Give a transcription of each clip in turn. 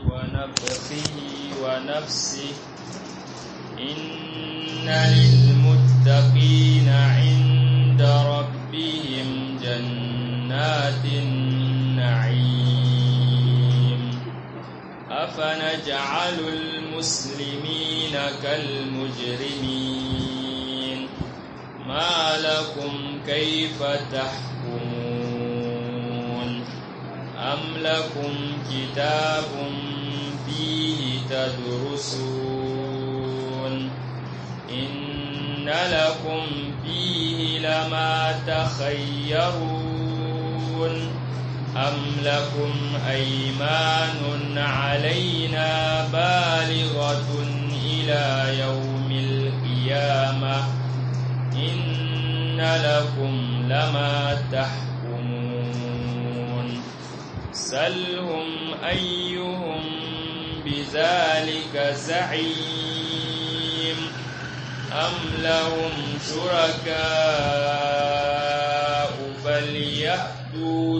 ونفخه ونفسه إن للمتقين عند ربهم جنات النعيم أفنجعل المسلمين كالمجرمين ما لكم كيف تحكمون أم لكم كتاب فيه تدرسون إن لكم فيه لما تخيرون أم لكم أيمان علينا بالغة إلى يوم القيامة إن لكم لما تحكمون سلهم أيهم بذلك زعيم أم لهم شركاء فليأتوا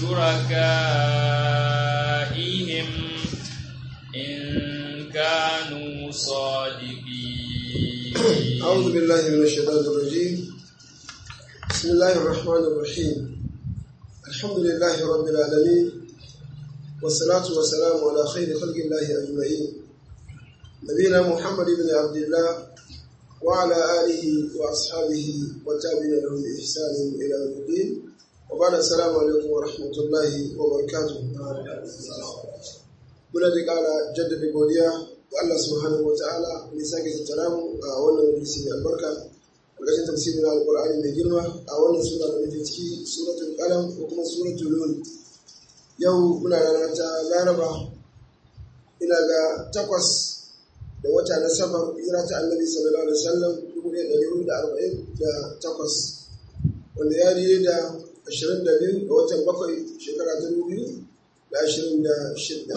بشركائهم إن كانوا صادقين أعوذ بالله من الشيطان الرجيم بسم الله الرحمن الرحيم الحمد لله رب العالمين والصلاة والسلام على خير خلق الله أجمعين نبينا محمد بن عبد الله وعلى آله وأصحابه والتابعين لهم بإحسان إلى يوم الدين وبعد السلام عليكم ورحمة الله وبركاته muna da ƙara jaddada godiya ga Allah subhanahu wa ta'ala da sake tattara mu a wannan majalisi mai albarka ƙarƙashin tafsirin alƙur'ani mai girma a wannan sura da muke ciki suratul qalam ko kuma suratul nun yau muna rana ta laraba ina ga takwas da wata na safar hijira ta annabi sallallahu alaihi wasallam dubu ɗaya ɗari hudu da arba'in da takwas wanda ya daidai da ashirin da biyu ga watan bakwai shekara ta dubu biyu da ashirin da shidda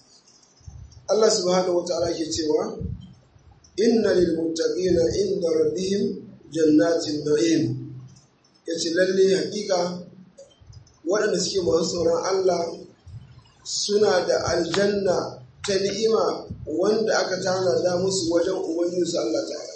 Allah subhanahu wa ta'ala ke cewa inna lil muttaqina inda rabbihim jannatin na'im yace lalle hakika waɗanda suke masu tsoron Allah suna da aljanna ta ni'ima wanda aka tanada musu wajen ubangijinsu Allah ta'ala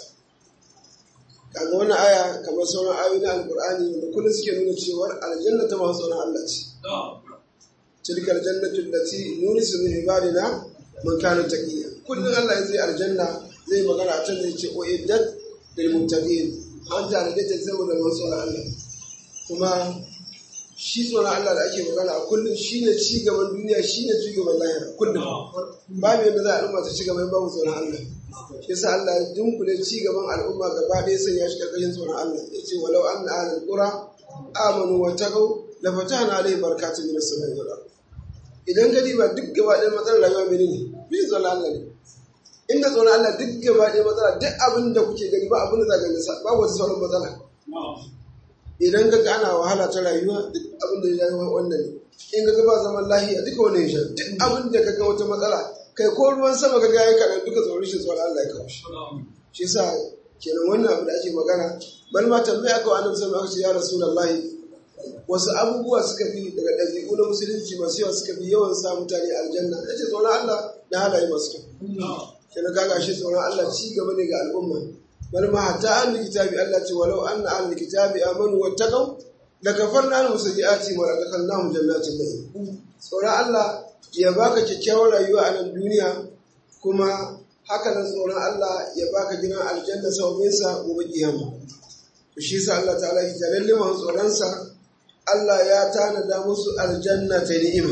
kaga wannan aya kamar sauran ayoyi na alqur'ani da kullum suke nuna cewa aljanna ta masu tsoron Allah ce tilka aljannatu allati nurisu min ibadina man kana taqiya kullum Allah ya zai aljanna zai magana a can zai ce o iddat lil muttaqin an ta da ta saboda masu tsoron Allah kuma shi tsoron Allah da ake magana a kullum shi ne ci gaban duniya shi ne ci gaban lahira kullum babu yadda za a al'umma ta ci gaban babu tsoron Allah shi yasa Allah ya dunkule ci gaban al'umma gaba ɗaya sai ya shi karkashin tsoron Allah ya ce walau an na ahlul qura amanu wa taqaw la fatahna alayhi barakatun min as-samai wal ard idan ka diba duk gaba ɗaya matsalar rayuwa menene bi tsoron Allah ne inda tsoron Allah duk gaba ɗaya matsala duk abin da kuke gani ba abin da za ka gani babu wata sauran matsala idan ka ga ana wahala ta rayuwa duk abin da ya yi wannan ne in ka ga ba zaman lahiya duka wani ya sha duk abin da ka ga wata matsala kai ko ruwan sama ka ga yayi kaɗan duka tsoron shi tsoron Allah ya kawo shi shi yasa kenan wannan abu da ake magana bal ma tambaya aka wa annabi sallallahu alaihi wasallam ya rasulullahi wasu abubuwa suka fi daga ɗabi'u na musulunci masu yawa suka fi yawan sa mutane aljanna yace tsoron Allah da halaye masu kyau kenan kaga shi tsoron Allah ci gaba ne ga al'umma bal ma hatta ahlul kitabi Allah ce walau anna ahlul kitabi amanu wattaqaw la kafarna lahum sayyi'ati wa adkhalnahum jannatin na'im tsoron Allah ya baka kyakkyawar rayuwa a nan duniya kuma haka nan tsoron Allah ya baka gidan aljanna sauƙin sa gobe kiyama to shi yasa Allah ta'ala ya jalalle mu tsoron sa Allah ya tanada musu aljanna ta ni'ima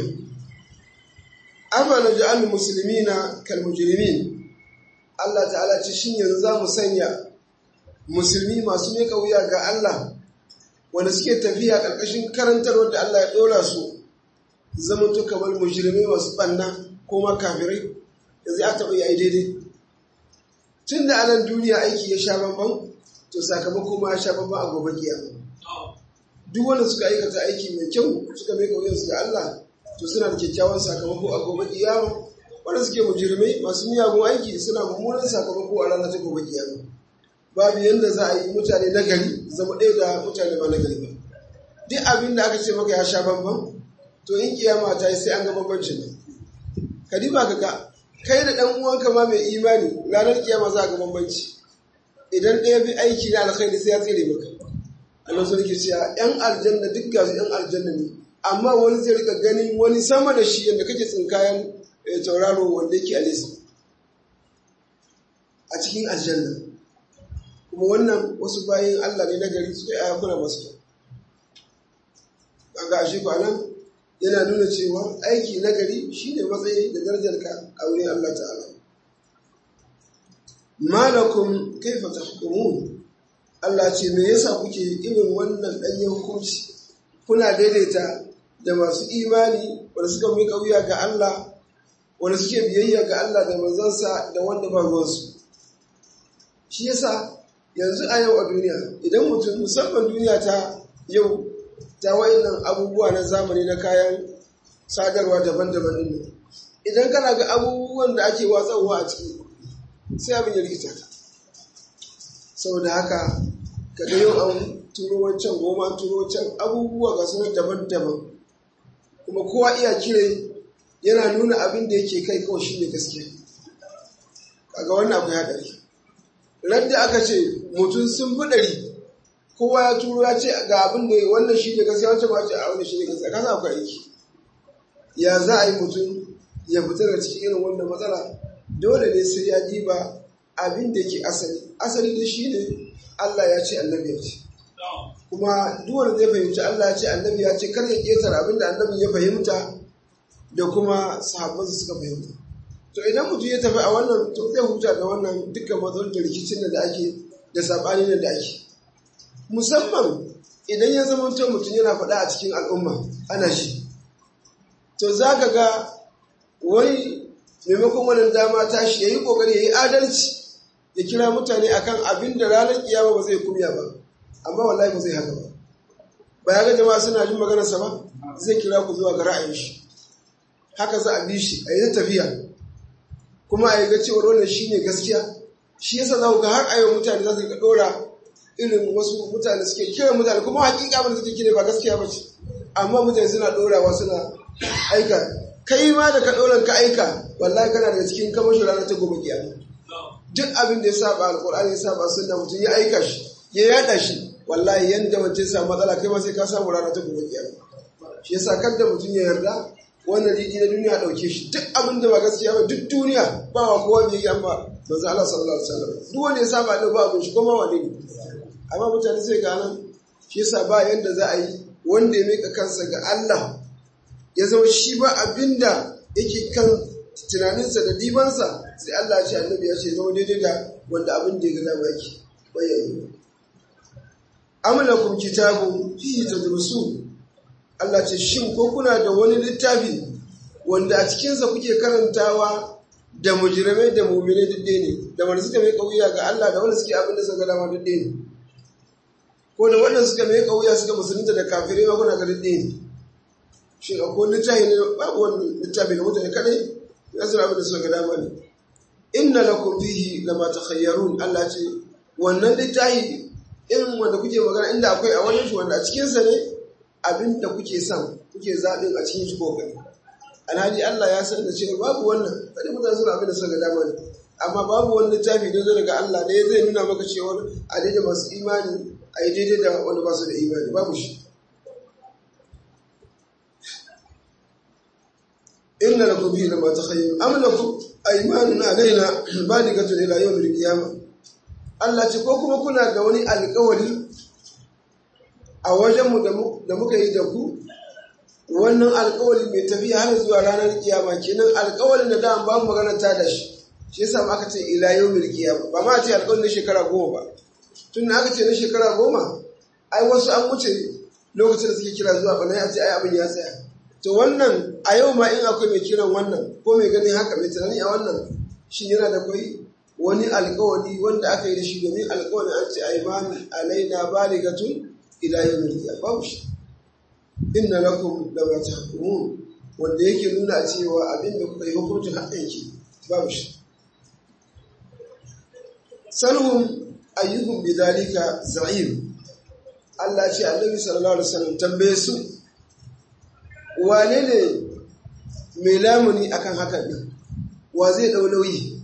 afa naj'al muslimina kal mujrimin Allah ta'ala ce shin yanzu za mu sanya musulmi masu meka wuya ga Allah wanda suke tafiya ƙarƙashin karantarwar da Allah ya ɗora su zama to kamar mujrimai masu ɓanna ko ma kafirai yanzu ya taɓa yi daidai tun da anan duniya aiki ya sha bambam to sakamako ma ya sha bambam a gobe kiyama duk wanda suka aikata aiki mai kyau suka meka wuyansu ga Allah to suna da kyakkyawan sakamako a gobe kiyama wanda suke mujirmai masu miyagun aiki suna mummunan sakamako a ranar ta gobe kiyama babu yadda za a yi mutane na gari zama ɗaya da mutane ba na gari ba duk abin da aka ce maka ya sha bambam to in kiyama ta yi sai an ga bambancin nan ka diba ka ga kai da ɗan uwanka ma mai imani ranar kiyama za ga bambanci idan ɗaya bi aiki na alkhairi sai ya tsere maka Allah sun ke cewa ‘yan aljanna duk gasu ‘yan aljanna ne amma wani zai rika ganin wani sama da shi yadda kake tsinkayen tauraro wanda yake a nesa a cikin aljanna kuma wannan wasu bayan Allah ne na gari su ya kuna masu kyau kaga ashe ko anan yana nuna cewa aiki na gari shine matsayi da darajar ka a wurin Allah ta'ala malakum kaifa tahkumun Allah ce me yasa kuke irin wannan ɗanyen hukunci kuna daidaita da masu imani wanda suka mai wuya ga Allah wanda suke biyayya ga Allah da manzansa da wanda ba ruwansu shi yasa yanzu a yau a duniya idan mutum musamman duniya ta yau ta wayannan abubuwa na zamani na kayan sadarwa daban-daban din idan kana ga abubuwan da ake watsarwa a ciki sai abin ya rikita ka saboda haka kaga yau an turo wancan goma turo wancan abubuwa ga sunan daban-daban kuma kowa iya kire yana nuna abin da yake kai kawai shine gaskiya kaga wannan akwai haɗari radda aka ce mutum sun fi ɗari kowa ya turo ya ce ga abin da wannan shi ne gaskiya wancan ba ce a wannan shi ne gaskiya kasa akwai aiki ya za a yi mutum ya fita da cikin irin wannan matsala dole ne sai ya diba abin da ke asali asali da shi ne Allah ya ce annabi ya ce kuma duk wanda zai fahimci Allah ya ce annabi ya ce kar ya ƙetare abin da annabi ya fahimta da kuma sahabbansa suka fahimta to idan mutum ya tafi a wannan to zai huta da wannan dukkan matsalolin da rikicin da ake da saɓanin da ake musamman idan ya zama to mutum yana faɗa a cikin al'umma ana shi to za ka ga wani maimakon wannan dama ta shi ya yi ƙoƙari ya yi adalci ya kira mutane akan abin da ranar kiyama ba zai kumya ba amma wallahi ba zai haka ba ba ya ga jama'a suna jin maganarsa ba zai kira ku zuwa ga ra'ayin shi haka za a bi shi a yi tafiya kuma a yi ga cewar wannan shi ne gaskiya shi yasa za ku ga har a yau mutane za su ga ɗora irin wasu mutane suke kira mutane kuma hakika ba da suke kira ba gaskiya ba ce amma mutane suna ɗorawa suna aika kai ma da ka ɗoran ka aika wallahi kana daga cikin kamashin ranar ta gobe kiyama duk abin da ya saba alƙur'ani ya saba sunna mutum ya aika shi ya yada shi wallahi yanda mutum ya samu matsala kai ma sai ka samu ranar ta gobe kiyama shi yasa kada mutum ya yarda wannan riɗi na duniya ɗauke shi duk abin da ba gaskiya ba duk duniya ba wa kowa ne ya ba manzo Allah sallallahu alaihi wasallam duk wanda ya saba da ba abin shi kuma wane ne amma mutane sai ga nan shi yasa ba yanda za a yi wanda ya mika kansa ga Allah ya zama shi ba abinda yake kan tunaninsa da dibansa sai Allah ya ce annabi ya ce zama daidai da wanda abin da ya ga dama yake bayyana amlakum kitabun fihi tadrusun Allah ce shin ko kuna da wani littafi wanda a cikinsa kuke karantawa da mujrimai da mu'minai duk ne da wanda suka mai kauya ga Allah da wanda suke abin da suka dama duk ne ko da wanda suka mai kauya suka musulunta da kafirai ma kuna ga duk ne shin akwai littafi ne babu wani littafi da mutane kadai ya suna abin da suka dama ne inna lakum fihi lama takhayyarun Allah ce wannan littafi irin wanda kuke magana inda akwai a wani shi wanda a cikinsa ne abin da kuke son kuke zaɓin a cikin shi kokari alhali Allah ya san da cewa babu wannan kada mutane suna abin da suka ga dama ne amma babu wani littafi da zai daga Allah ne zai nuna maka cewa a daidai masu imani a yi daidai da wanda ba su da imani babu shi inna lakum bihi lama takhayyur am lakum aymanun alaina balikatun ila yawmil qiyamah Allah ce ko kuma kuna da wani alƙawari a wajenmu da muka yi da ku wannan alkawali mai tafiya har zuwa ranar kiyama kenan alkawalin da dama babu magana ta da shi shi yasa ma aka ce ila yawmil kiyama ba ma ce alkawalin na shekara goma ba tun aka ce na shekara goma ai wasu an wuce lokacin da suke kira zuwa bana ya ce ai abin ya tsaya to wannan a yau ma in akwai mai kiran wannan ko mai ganin haka mai tunani a wannan shi yana da kwai wani alkawali wanda aka yi da shi domin alkawalin an ce ai mami alaina baligatun ila yawmil qiyamah babu shi inna lakum lama tahkumun wanda yake nuna cewa abinda kuka yi hukuncin haɗin ki babu shi salhum ayyuhum bidalika za'im Allah ce annabi sallallahu alaihi wasallam tambaye su wane ne mai lamuni akan hakan din wa zai dau nauyi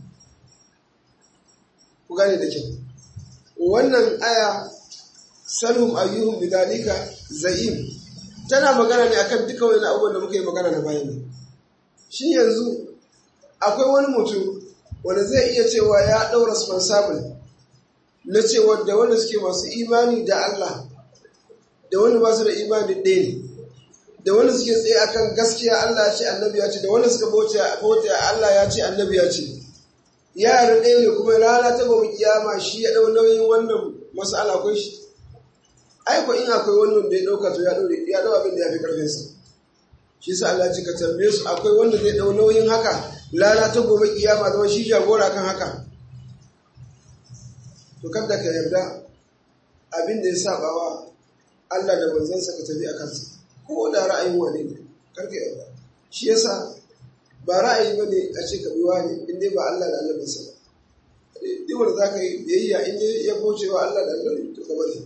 ku gane da kyau wannan aya salhum ayyuhum bidalika za'im tana magana ne akan duka wani abubuwan da muka yi magana na bayan nan shi yanzu akwai wani mutum wanda zai iya cewa ya ɗau responsible na cewa da wanda suke masu imani da Allah da wanda ba su da imani ɗaya ne da wanda suke tsaye akan gaskiya Allah ya ce annabi ya ce da wanda suka bauta Allah ya ce annabi ya ce yara ɗaya ne kuma rana ta gobe kiyama shi ya ɗau nauyin wannan mas'ala akwai shi aiko in akwai wani wanda ya ɗauka to ya ɗau ya ɗau abin da ya fi ƙarfinsa shi sa Allah ce ka tambaye su akwai wanda zai ɗau nauyin haka rana ta gobe kiyama zama shi jagora kan haka to kada ka yarda abin da ya saba wa Allah da manzansa ka tafi a kansa ko da ra'ayin wani ne karka yarda shi yasa ba ra'ayi bane a ce ka bi wani in dai ba Allah da Annabi sa ba duk wanda zaka yi biyayya in dai ya kauce wa Allah da Annabi to ka bari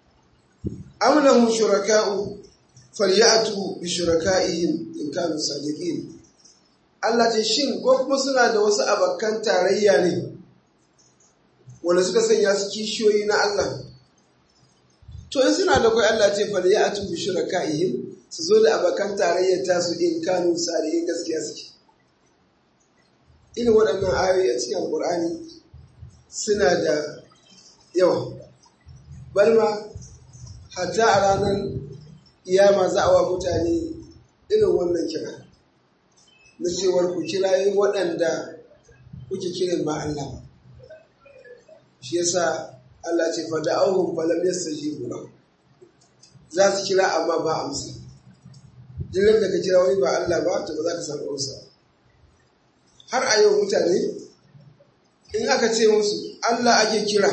am lahum shuraka'u falyatu bi shuraka'ihim in kanu sadiqin Allah ce shin ko kuma suna da wasu abakan tarayya ne wanda suka sanya su kishiyoyi na Allah to in suna da kai Allah ce falyatu bi shuraka'ihim su zo da abakan tarayyar tasu in kanu sadiqin gaskiya suke irin waɗannan ayoyi a cikin alƙur'ani suna da yawa balma hatta a ranar iyama za a wa mutane irin wannan kira na cewar ku kirayi waɗanda kuke kiran ba Allah ba shi yasa Allah ce fa da'awhum falam yastajibu lahu za su kira amma ba amsa duk da ka kira wani ba Allah ba to ba za ka samu amsa har a yau mutane in aka ce musu Allah ake kira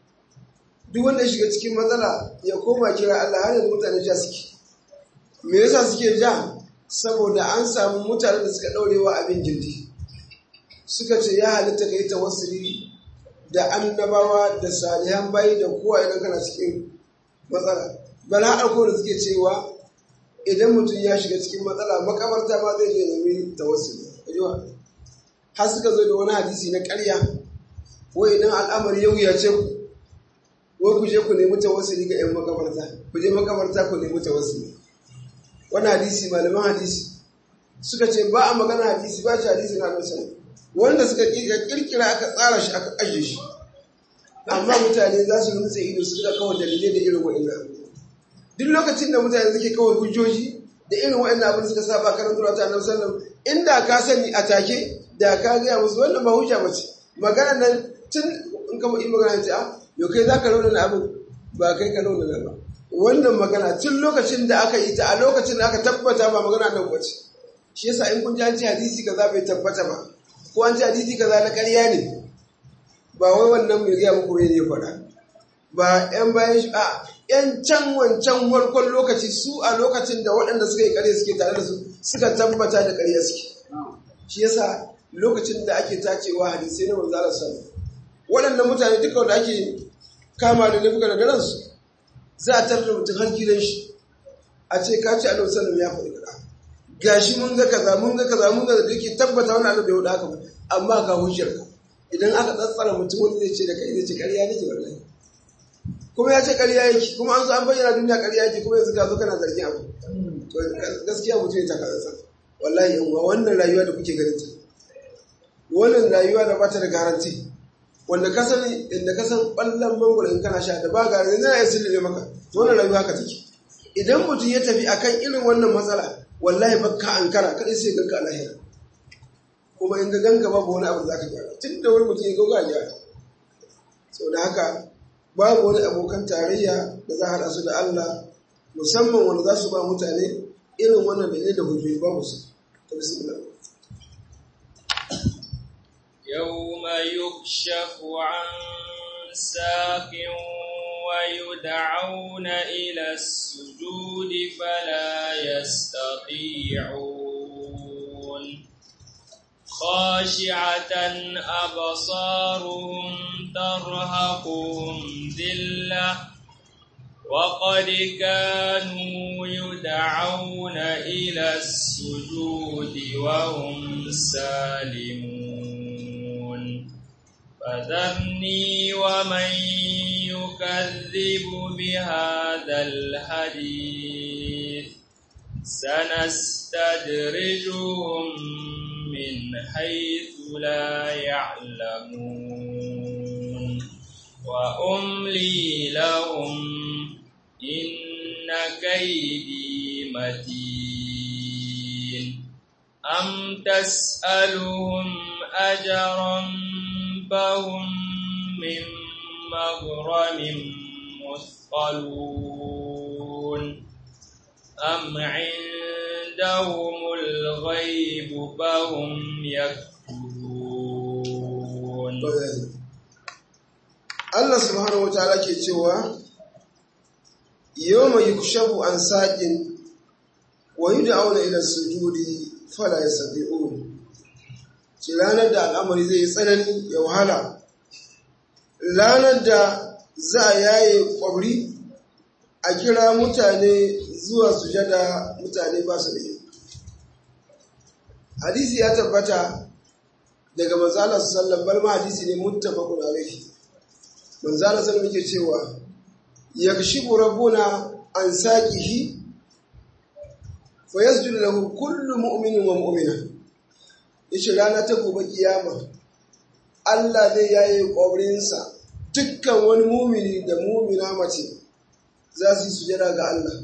duk wanda ya shiga cikin matsala ya koma kira Allah har yanzu mutane ja suke me yasa suke ja saboda an samu mutane da suka daurewa abin gindi suka ce ya halitta ka yi tawassuli da annabawa da salihan bayi da kowa idan kana cikin matsala bala har da suke cewa idan mutum ya shiga cikin matsala makabarta ma zai je nemi tawassuli har suka zo da wani hadisi na ƙarya wai idan al'amari ya wuyace ku wai ku je ku nemi tawassuli ga 'yan makabarta ku je makabarta ku nemi tawassuli wani hadisi malaman hadisi suka ce ba a magana hadisi ba shi hadisi na annabi wanda suka kirkira aka tsara shi aka ajiye shi amma mutane za su nutse ido su ga kawai dalilai da irin wa'annan duk lokacin da mutane suke kawai hujjoji da irin wa'annan abin suka saba karantar ta annabi sallallahu inda ka sani a take da ka gaya musu wannan ba hujja bace magana nan tun in ka yi magana ce a yau kai za ka raunana abin ba kai ka raunana ba wannan magana tun lokacin da aka yi ta a lokacin da aka tabbata ba magana nan bace shi yasa in kun ji an ce hadisi kaza bai tabbata ba ko an ce hadisi kaza na ƙarya ne ba wai wannan mai gaya muku ne ya faɗa ba yan bayan shi a yan can wancan warkon lokaci su a lokacin da waɗanda suka yi ƙarya suke tare da su suka tabbata da ƙarya suke shi yasa lokacin da ake tacewa hadisai na manzo Allah sallallahu waɗannan mutane duka wanda ake kama da laifuka da ransu za a tarda mutum har gidan shi a ce ka ce Allah sallallahu ya faɗi kaza gashi mun ga kaza mun ga kaza mun ga da kake tabbata wannan Allah bai wuce haka ba amma ga hujjar ka idan aka tsatsara mutum wani zai ce da kai zai ce ƙarya nake wallahi kuma ya ce ƙarya yake kuma an zo an bayyana duniya ƙarya yake kuma yanzu ka zo kana zargin abu to gaskiya mutum ya taka tsantsan wallahi yan uwa wannan rayuwa da kuke ganin ta wannan rayuwa da bata da garanti wanda ka sani inda ka san ɓallon mangwaro in kana sha da ba garanti na ya sillime maka to wannan rayuwa ka take idan mutum ya tafi akan irin wannan matsala wallahi bakka ankara kadai sai ganka a lahira kuma in ga ganka babu wani abu da zaka gyara tun da wani mutum ya gauga gyara sau da haka babu wani abokan tarayya da za a haɗa su da Allah musamman wanda za su ba mutane irin wannan da ne da hujjoji babu su ta bismillah يوم يكشف عن ساق ويدعون إلى السجود فلا يستطيعون خاشعة أبصارهم ترهقهم ذلة وقد كانوا يدعون إلى السجود وهم سالمون فذرني ومن يكذب بهذا الحديث سنستدرجهم من حيث لا يعلمون وأملي لهم إن كيدي متين أم تسألهم أجرا فهم من مغرم مثقلون أم عندهم الغيب فهم يكتبون Allah subhanahu wataala ke cewa yawma yukshafu an saqin wa yud'auna ila sujudi fala yastati'un ci ranar da al'amari zai tsanani ya wahala ranar da za a yaye kwabri a kira mutane zuwa sujada mutane ba su da yi hadisi ya tabbata daga manzala sallallahu alaihi wasallam hadisi ne muttafaqun alaihi manzala sallallahu yake cewa yakshibu rabbuna an saqihi fa yasjudu lahu kullu mu'minin wa mu'mina yace rana ta gobe kiyama Allah zai yaye kwabrinsa dukkan wani mumini da mumina mace za su yi sujada ga Allah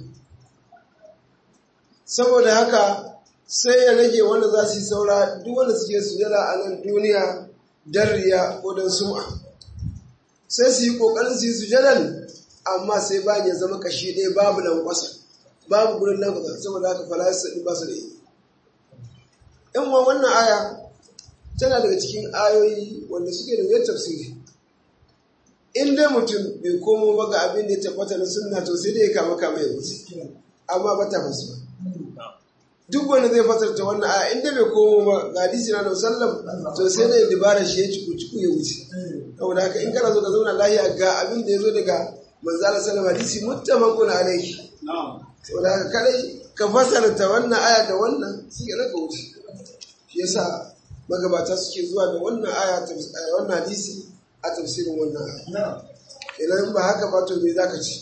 saboda haka sai ya rage wanda za su yi saura duk wanda suke sujada a nan duniya don riya ko don sum'a sai su yi ƙoƙarin su yi sujadan amma sai ba ya zama kashi ɗaya babu lankwasa babu gurin lankwasa saboda haka falasa ba su da yi in wa wannan aya tana daga cikin ayoyi wanda suke da wuyar tafsiri in dai mutum bai komo ba ga abin da ya tabbata na sunna to sai dai ya kama kama ya wuce amma ba ta fasu duk wanda zai fasarta wannan aya in dai bai komo ba ga hadisi na sallam to sai dai dibara shi ya ciku ciku ya wuce saboda haka in kana so ka zauna lahiya ga abin da ya zo daga manzala sallam hadisi muttafaqun alaihi saboda haka kadai ka fasarta wannan aya da wannan shi ya ka wuce shi yasa magabata suke zuwa da wannan aya wannan hadisi a tafsirin wannan aya idan ba haka ba to me zaka ci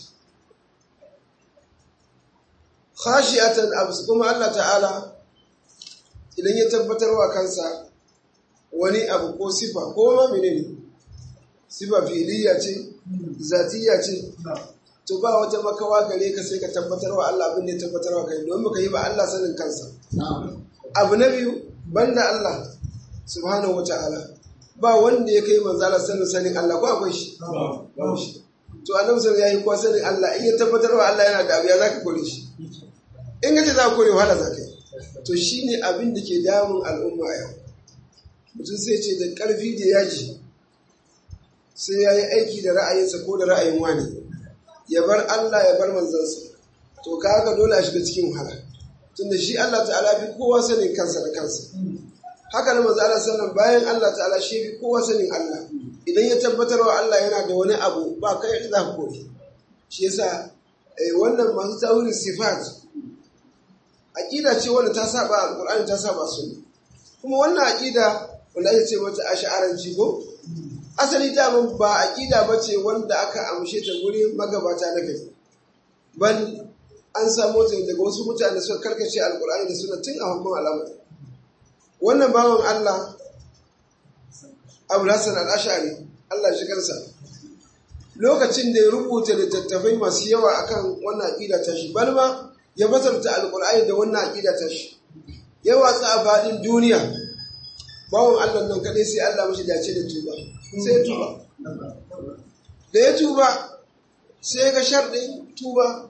khashiyatan abs kuma Allah ta'ala idan ya tabbatar wa kansa wani abu ko sifa ko ma menene sifa fi'liya ce zatiya ce to ba wata makawa gare ka sai ka tabbatar wa Allah abin da ya tabbatar wa kai domin baka yi ba Allah sanin kansa abu na biyu banda Allah subhanahu wata'ala ba wanda ya kai manzala sanin sanin Allah ko akwai shi to annabi sallallahu alaihi wasallam sanin Allah in ya tabbatar wa Allah yana da abu ya zaka kore shi in gace za ka kore wahala zaka yi to shine abin da ke damun al'umma yau mutum sai ce da karfi da yaji sai ya yi aiki da ra'ayinsa ko da ra'ayin wani ya bar Allah ya bar manzansa to ka haka dole a shiga cikin wahala tunda shi Allah ta'ala fi kowa sanin kansa da kansa haka na manzo Allah sallallahu bayan Allah ta'ala shi fi kowa sanin Allah idan ya tabbatar wa Allah yana da wani abu ba kai da za ka kore shi yasa wannan masu tawilin sifat aqida ce wanda ta saba alqur'ani ta saba sunna kuma wannan aqida wanda ake ce mata ash'aranci ko asali daman ba aqida bace wanda aka amshe ta guri magabata na gari bal an samu ta daga wasu mutane suka karkace alqur'ani da sunna tun a farkon al'amari wannan bawan Allah Abu Hassan al-Ash'ari Allah shi kansa lokacin da ya rubuta littattafai masu yawa akan wannan aqida ta shi balma ya fasarta alqur'ani da wannan aqida ta shi ya watsa a fadin duniya bawon Allah nan kadai sai Allah mashi dace da tuba sai ya tuba da ya tuba sai ga sharɗin tuba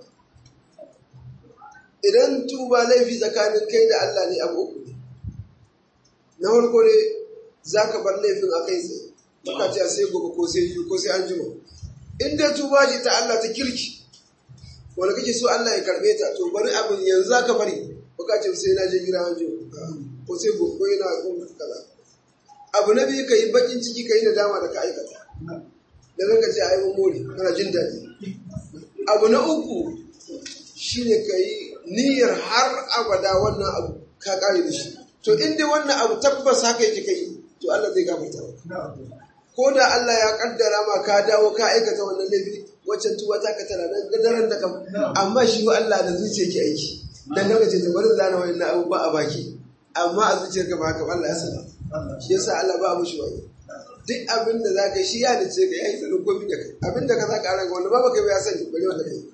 idan tuba laifi tsakanin kai da Allah ne abu uku na farko ne za ka bar laifin a kai tsaye baka ce sai gobe ko sai yi ko sai an jima in dai tuba ce ta Allah ta kirki wanda kake so Allah ya karbe ta to bari abin yanzu za ka bari baka ce sai na je gida an jima ko sai gobe ko yana kun kaza abu na biyu ka yi bakin ciki ka yi nadama da ka aikata da zan ka ce a yi mun more kana jin daɗi abu na uku shine ka yi niyyar har abada wannan abu ka kare da shi to in dai wannan abu tabbas haka yake kai to Allah zai gafarta maka ko da Allah ya kaddara ma ka dawo ka aikata wannan laifi waccan tuwa ta ka tana nan gadaran da kam amma shi wa Allah da zuciya ke aiki dan daga ce bari zana wannan abu ba a baki amma a zuciyar ka ba haka Allah ya sani shi yasa Allah ba mushi wani duk abin da zaka shi ya dace ka yayi tsarin komai da kai abin da ka zaka ranka wanda ba baka ya sani bari wanda kai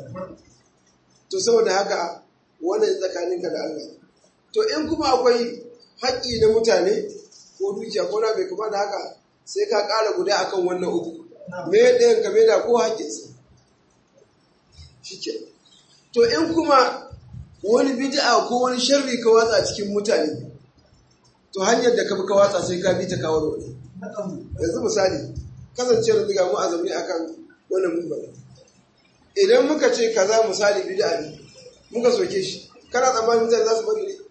to saboda haka wannan tsakaninka da Allah to in kuma akwai haƙƙi na mutane ko dukiya ko na bai kuma da haka sai ka ƙara guda akan wannan uku me ɗayan ka da ko haƙƙinsa shi ke to in kuma wani bid'a ko wani sharri ka watsa cikin mutane to hanyar da ka bi ka watsa sai ka bi ta kawo wani yanzu misali kasancewar ziga mu a zaune akan wannan mubala idan muka ce kaza misali bid'a ne muka soke shi kana tsammanin mutane za su bari ne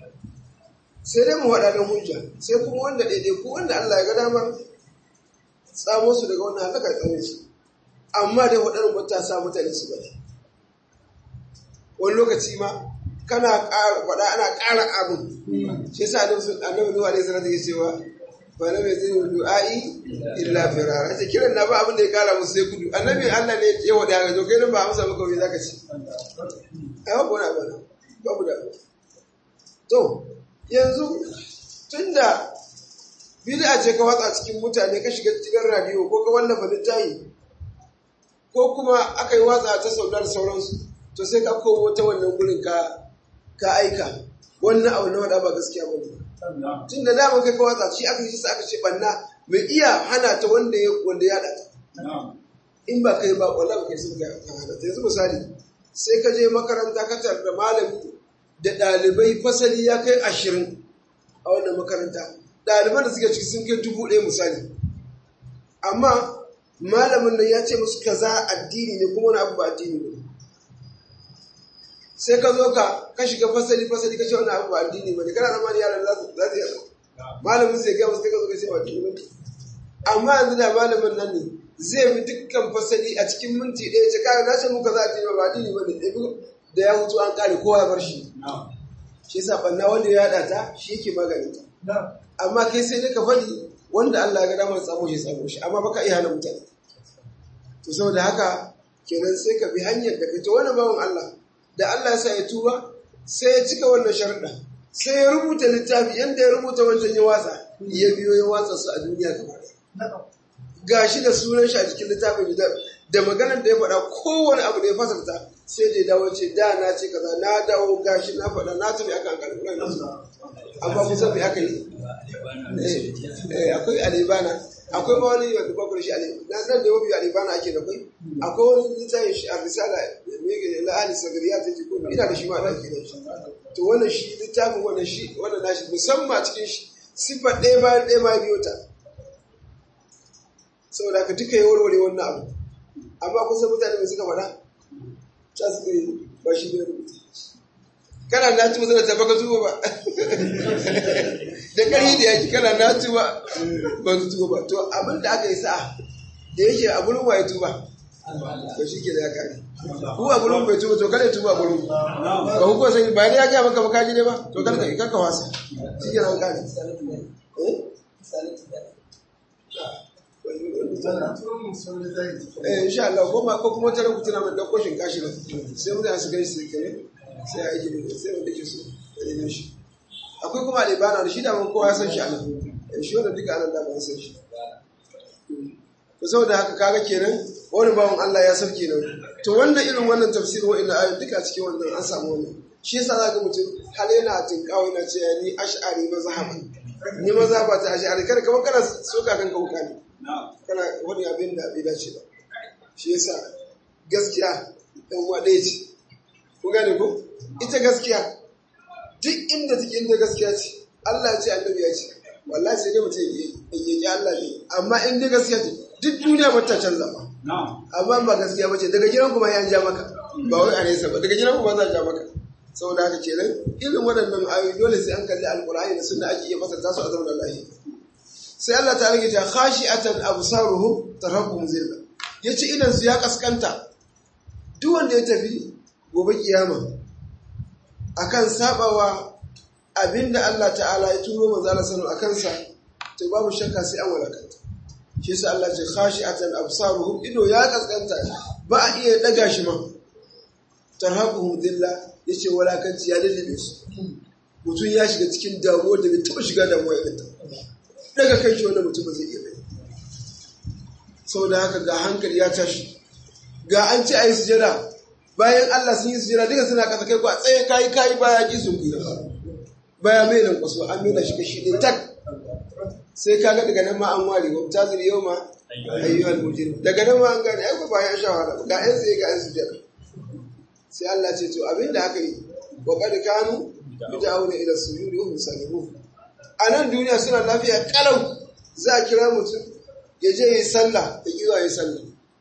sai dai mu haɗa da hujja sai kuma wanda daidai ko wanda Allah ya ga damar tsamo su daga wannan halaka tsare su amma dai waɗannan mutane sa mutane su bari wani lokaci ma kana ƙara faɗa ana ƙara abin shi yasa annabi Nuhu alaihi salatu ya cewa ba na mai zai du'a'i illa firara ta kiran na ba abin da ya kara musu sai gudu annabi Allah ne ya wada ga to kai nan ba amsa maka wai zaka ci ai ba na ba babu da to yanzu tunda bid'a ce ka watsa cikin mutane ka shiga cikin radio ko ka wallafa littafi ko kuma aka yi watsa ta saudar sauransu to sai ka komo ta wannan gurin ka ka aika wannan abu na wada ba gaskiya ba ne tun da dama kai ka watsa shi aka shi aka ce banna mai iya hana ta wanda ya wanda ya data in ba kai ba wallahi ba kai sun ga hana ta yanzu misali sai ka je makaranta ka tar da malami da ɗalibai fasali ya kai ashirin a wannan makaranta ɗaliban da suke ciki sun kai dubu ɗaya misali amma malamin nan ya ce musu kaza addini ne kuma wani abu ba addini ne sai ka zo ka ka shiga fasali fasali ka ce wani abu ba addini ba ne kana zama da yaran za su za su yasa malamin sai gaya musu kai ka zo ka ce ba addini ba amma yanzu da malamin nan ne zai bi dukkan fasali a cikin minti ɗaya ce kaga na ce muka za a addini ba addini ba ne da ya hutu an kare kowa ya bar shi shi yasa banna wanda ya haɗa ta shi yake maganin ta amma kai sai dai ka faɗi wanda Allah ya ga damar tsamo shi tsamo shi amma baka iya hana mutane to saboda haka kenan sai ka bi hanyar da kai to wani bawan Allah da Allah ya sa ya tuba sai ya cika wannan sharuɗa sai ya rubuta littafi yanda ya rubuta wancan ya watsa ya biyo ya watsa su a duniya gaba ɗaya gashi da sunan shi a cikin littafin da maganar da ya faɗa kowane abu da ya fasarta sai da ya dawo ce da na ce kaza na dawo gashi na faɗa na tafi akan alƙalƙulan amma kusa bai aka yi akwai alibana akwai ma wani wanda bakwai shi alibana na nan da mafi alibana ake da kai akwai wani littafin shi a risala la ahli sagariya ta jiko ina da shi ma da ke da shi to wannan shi littafin wannan shi wannan nashi musamman cikin shi siffar ɗaya bayan ɗaya ma biyo ta saboda ka duka yi warware wannan abu amma kusa mutane mai suka faɗa ta su ba shi ne rubuta kana na tuba zana tabbaka tuba ba da ƙarfi da yaki kana na tuba ba su tuba ba to abin da aka yi sa'a da yake a gurin waye tuba to shi ke da ya kare ku a gurin bai tuba to kada tuba a gurin ba ku kuwa sani ba ne ya gaya maka baka ji ne ba to kada ka kaka wasa shi ke nan kare eh insha Allah ko ma ko kuma tare ku tuna da koshin kashi na sai mutane su gani su kare sai a yi da sai wanda ke so da ne shi akwai kuma alibana da shi da mun kowa ya san shi a nan shi wanda duka anan da ban san shi to saboda haka kaga kenan wani bawan Allah ya sauke nan to wannan irin wannan tafsirin wa'annan ayoyi duka cikin wannan an samu wannan shi yasa zaka mutum hal yana tinkawo yana cewa ni ash'ari mazhaban ni mazhaba ta ash'ari kada kamar kana soka kanka wuka ne kana wani abin da bai dace ba shi yasa gaskiya dan waɗe ce ku gane ko ita gaskiya duk inda take inda gaskiya ce Allah ya ce annabi ya ce wallahi sai dai mutum ya yi Allah ne amma in dai gaskiya ce duk duniya ba ta canza ba amma ba gaskiya ba ce daga gidan kuma ya ja maka ba wai a nesa ba daga gidan kuma za ja maka saboda haka kenan irin waɗannan ayoyi dole sai an kalli alƙur'ani da sunna ake iya fasarta su a zaman lahi sai Allah ta rage ta khashi'atan absaruhum tarhaquhum zilla yace idan su ya kaskanta duk wanda ya tafi gobe kiyama akan sabawa abinda Allah ta'ala ya turo manzo Allah sallallahu akan sa to babu shakka sai an walakanta shi yasa Allah ce khashi'atan absaruhum ido ya kaskanta ba a iya daga shi ma tarhaquhum dhilla yace walakanci ya lallabe su mutum ya shiga cikin damuwa da bai taba shiga damuwa ya ta daga kai shi wanda mutum ba zai iya bai saboda haka ga hankali ya tashi ga an ci ayi sujada bayan Allah sun yi sujada duka suna kasa kai ko a tsaye kayi kayi baya ki sun kuyi baya mai nan kwaso an nuna shi kashi ne tak sai kaga daga nan ma an ware wa tazir yau ma ayyuhal mujrim daga nan ma an gane ai ba ya sha wahala ga yan sai ga yan sujada sai Allah ce to abinda aka yi wa qad kanu bid'auna ila sujudi wa hum salimun a nan duniya suna lafiya kalau za a kira mutum ya je yi sallah ya kiwa yi sallah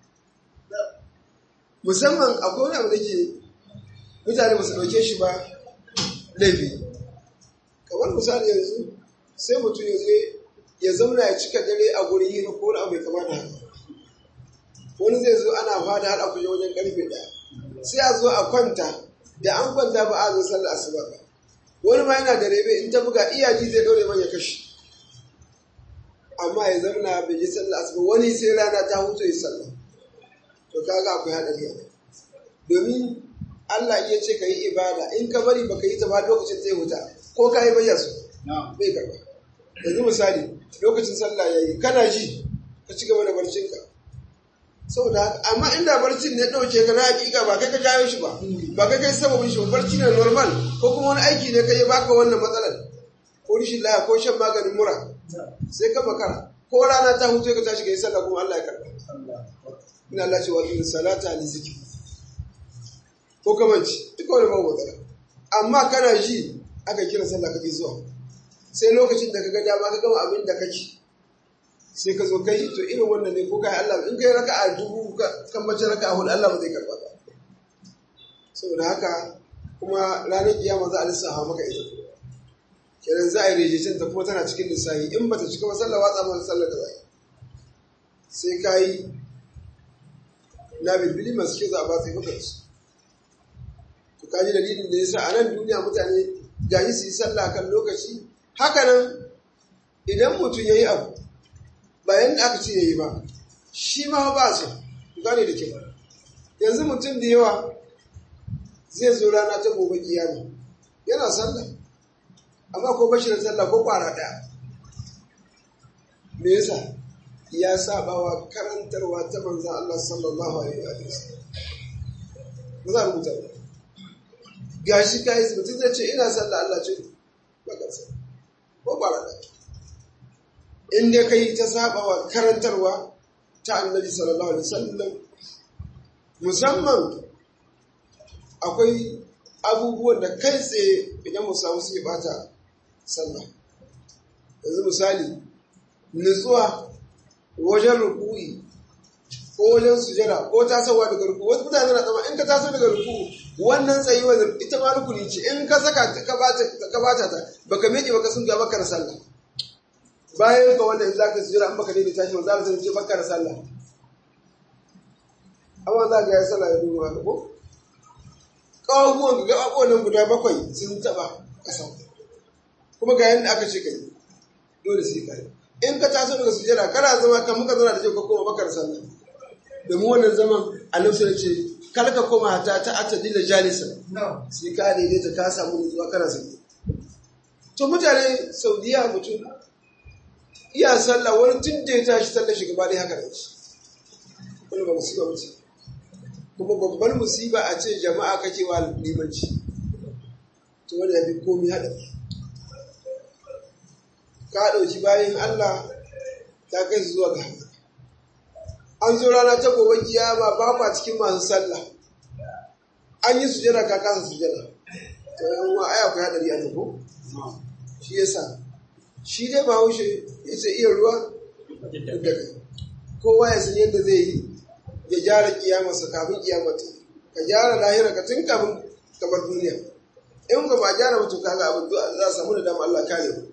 musamman akwai wani abu da ke mutane ba su ɗauke shi ba laifi kamar misali yanzu sai mutum ya zo ya zauna ya cika dare a gurin hira ko wani abu mai kama da haka wani zai zo ana fada har a kuje wajen karfe ɗaya sai a zo a kwanta da an kwanta ba a zo sallar asuba ba wani ma yana da rebe in ta buga iyaji zai ɗaure man ya kashe amma ya zauna bai yi sallah asuba wani sai rana ta hutu ya sallah to kaga akwai haɗari a domin Allah iya ce ka yi ibada in ka bari baka yi ta ba lokacin zai huta ko ka yi bayyar su bai karba yanzu misali lokacin sallah ya yi kana ji ka ci gaba da barcinka saboda haka amma inda barcin ne ɗauke ka na hakika ba kai ka jawo shi ba ba kai kai sababin shi ba barci ne normal ko kuma wani aiki ne kai ya baka wannan matsalar ko rishin laya ko shan maganin mura sai ka makara ko rana ta hutu ka tashi ka yi sallah kuma Allah ya karba ina Allah ce wa in salata li zikri ko kamanci duka wani babu matsala amma kana ji aka kira sallah kake zuwa sai lokacin da kaga dama ka gama abin da kake sai ka zo kai to irin wannan ne ko kai Allah in kai raka'a dubu kan mace raka'a hudu Allah ba zai karba ba saboda haka kuma ranar kiyama za a lissafa maka ita kenan za a yi rejecin ta kuma tana cikin lissafi in bata cika ba sallah watsa maka sallar da zai sai ka yi na bilbili masu kyau za a ba su yi maka su to kaji dalilin da yasa a nan duniya mutane gaji su yi sallah kan lokaci haka nan idan mutum ya yi abu bayan da aka ce ya yi ba shi ma ba su gane da kyau yanzu mutum da yawa zai zo rana ta gobe kiyama yana sallah amma ko bashi da sallah ko kwara ɗaya me yasa ya saba wa karantarwa ta manzan Allah sallallahu alaihi wa sallam ba za a rubuta ba gashi kai mutum zai ce ina sallah Allah ce baka sa ko kwara ɗaya in dai kai ta saba wa karantarwa ta annabi sallallahu alaihi wasallam musamman akwai abubuwan da kai tsaye idan mu samu su bata sallah yanzu misali nutsuwa wajen ruku'i ko wajen sujada ko tasowa daga ruku wasu mutane na tsama in ka taso daga ruku wannan tsayuwa ita ma rukuni ce in ka saka ka bata ta baka miƙe baka sun ga baka da sallah bayan ka wannan za ka sujada an baka daidai tashi za ka ce baka da sallah amma za ka yi sallah ya duba haka ko ƙawabuwan ga abubuwan nan guda bakwai sun taɓa ƙasa kuma ga yadda aka ce ka yi dole sai ka yi in ka taso daga sujada kana zama kan muka zana da ce ka koma bakar sallah domin wannan zaman annabi sai ce kar ka koma hata ta atadila jalisa sai ka daidaita ka samu nutsuwa kana sai to mutane saudiya mutum iya sallah wani tun da ya tashi sallah shi gaba dai haka da shi wani ba musiba wuce kuma babban musiba a ce jama'a kake wa limanci to wanda ya fi komi haɗari ka ɗauki bayan Allah ta kai su zuwa ga haka an zo rana ta gobe kiyama ba kwa cikin masu sallah an yi sujada ka kasa sujada to yan uwa aya ku hadari a ko shi yasa shi dai bahaushe ya ce iya ruwa da kai kowa ya san yadda zai yi ya gyara kiyamarsa kafin kiyamata ka gyara lahira ka tun kafin kamar duniya in ka ba gyara mutum kaga abin za a samu da dama Allah kare mu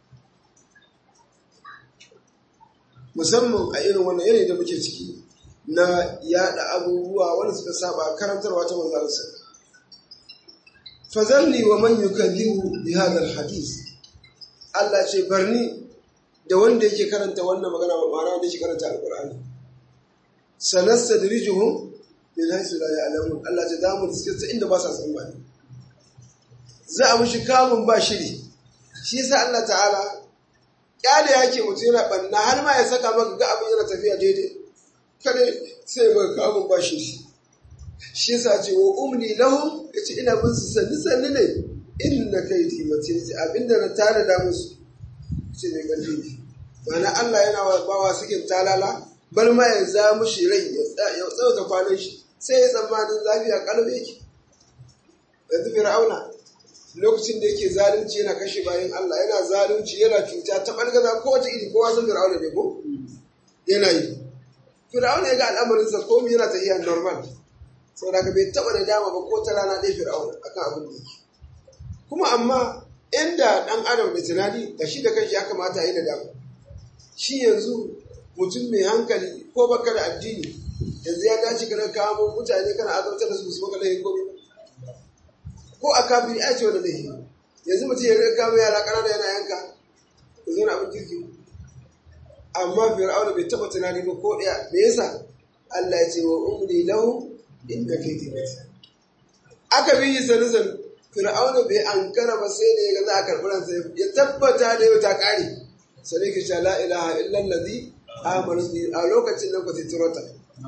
musamman a irin wannan yanayi da muke ciki na yada abubuwa wanda suka saba karantarwa ta manzo Allah fazalni wa man yukadhibu bi hadha alhadith Allah ce barni da wanda yake karanta wannan magana ma'ana wanda yake karanta alqur'ani sanastadrijuhum min haythu la ya'lamun Allah ce zamu riske ta inda ba sa tsammani za a mushi kamun ba shiri shi yasa Allah ta'ala kyale yake mutum yana banna har ma ya saka maka ga abin yana tafiya daidai kare sai maka kamun ba shiri shi yasa ce wa umli lahum yace ina bin su sanni sanni ne inna kaidi mace ce abinda na tare da musu ce ne kalli ne ma'ana Allah yana wa bawa sukin talala bar ma ya za mushi rai ya tsauta kwanan shi sai ya tsammanin lafiya kalbe yake yanzu fir'auna lokacin da yake zalunci yana kashe bayan Allah yana zalunci yana cuta ta ɓargaza kowace iri kowa sun fir'auna ne ko yana yi fir'auna ya ga al'amarinsa komi yana tafiya normal saboda ka bai taɓa da dama ba ko ta rana ɗaya fir'auna akan abin da yake kuma amma inda ɗan adam da tunani da shi da kanshi ya kamata a yi da dama shi yanzu mutum mai hankali ko baka da addini yanzu ya dace kana kawo mutane kana azabtar da su su maka laifin komai ko a kafin a ce wani laifi yanzu mutum ya rika kama yara ƙanana yana yanka da zo na abin kirki amma fir'auna bai taɓa tunani ba ko ɗaya me yasa Allah ya ce wa umri lahu inda kai taimaki aka bi yi sanu sanu fir'auna bai ankara ba sai da ya ga za a karɓi ransa ya tabbata da yau ta ƙare sai ki sha la ilaha illan ladhi amanu bi a lokacin nan ku titirota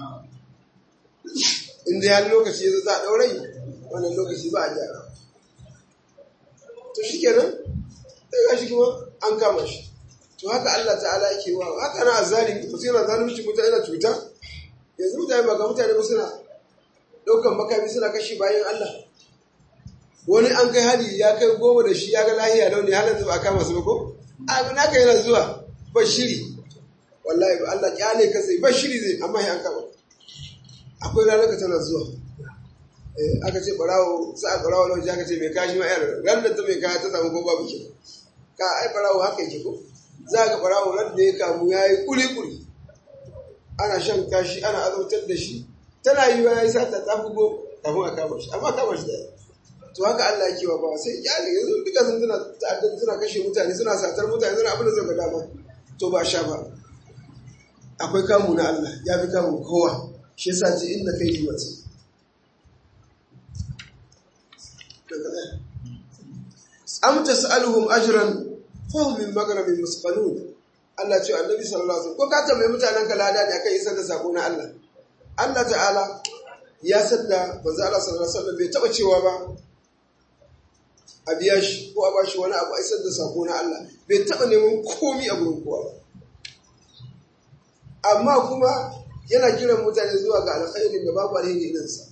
inda ya lokaci ya zo za a ɗaurai wannan lokaci ba a gyara to shi kenan sai ga shi kuma an kama shi to haka Allah ta'ala yake wa haka na azalimi mutum yana zalunci mutane na cuta yanzu mutane ba ga mutane ba suna ɗaukan makami suna kashe bayan Allah wani an kai hali ya kai goma da shi ya ga lahiya launi halin da ba a kama su ba ko abin haka yana zuwa ba shiri wallahi ba Allah kyale ka sai ba shiri zai amma ya an kama akwai ranar ka tana zuwa aka ce barawo sa a barawo lauji aka ce mai kashi ma yar ran da ta mai kaya ta samu ko babu ke ka ai barawo haka yake ko za ga barawo ran da ya kamu ya yi kuli kuli ana shan kashi ana azautar da shi tana yi ya yi sata ta bugo kafin a kama shi amma kama shi da to haka Allah yake wa ba sai ya yanzu duka sun suna ta'addar suna kashe mutane suna satar mutane suna abin da zai ga dama to ba sha ba akwai kamu na Allah ya fi kamu kowa shi yasa ce inna kai yi mace am tas'aluhum ajran fahum min maghramin musqalun Allah ce annabi sallallahu alaihi wasallam ko ka tambaye mutanen ka lada ne akan isar da sako na Allah Allah ta'ala ya sanda manzo Allah sallallahu alaihi wasallam bai taba cewa ba a biya shi ko a bashi wani abu a isar da sako na Allah bai taba neman komi a gurin kowa ba amma kuma yana kiran mutane zuwa ga alkhairin da babu alheri irinsa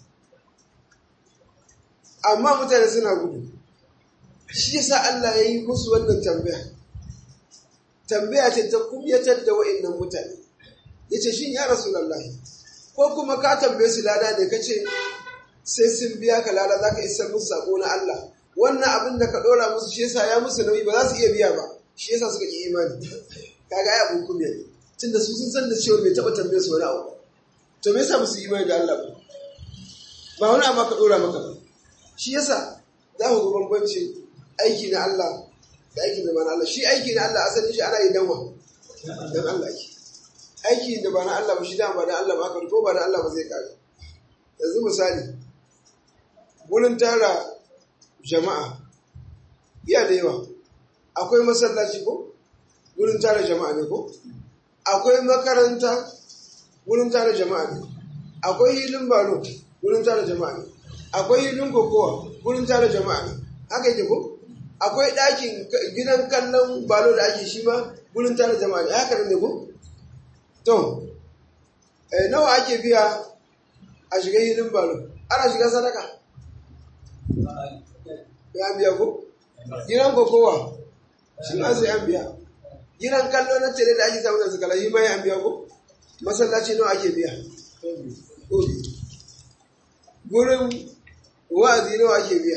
amma mutane suna gudu shi yasa Allah ya yi musu wannan tambaya tambaya ce ta kumyatar da wa'annan mutane ya ce shin ya rasulallahi ko kuma ka tambaye su lada ne ka ce sai sun biya ka lada za ka isar musu sako na Allah wannan abin da ka ɗora musu shi yasa ya musu nauyi ba za su iya biya ba shi yasa suka ki imani kaga ya abin kumya ne tunda su sun san da cewa bai taɓa tambaye su wani abu to me yasa musu imani da Allah ba ba wani abu ka ɗora maka ba shi yasa za ku ga bambanci aiki na Allah da aiki da ba na Allah shi aiki na Allah asalin shi ana yi danwa dan Allah yake aiki da ba na Allah ba shi da ba da Allah ba aka ko ba da Allah ba zai kare yanzu misali wurin tara jama'a iya da yawa akwai masallaci ko wurin tara jama'a ne ko akwai makaranta wurin tara jama'a ne akwai hilin balo wurin tara jama'a ne akwai hilin kokowa wurin tara jama'a ne haka yake ko akwai ɗakin gidan kallon balo da ake shi ma wurin tara jama'a ne haka ne ko to nawa ake biya a shiga hilin balo ana shiga sadaka ya biya ko gidan kokowa shi ma sai an biya gidan kallo na tele da ake samu da suka lahi mai an biya ko masallaci nawa ake biya gurin wa'azi nawa ake biya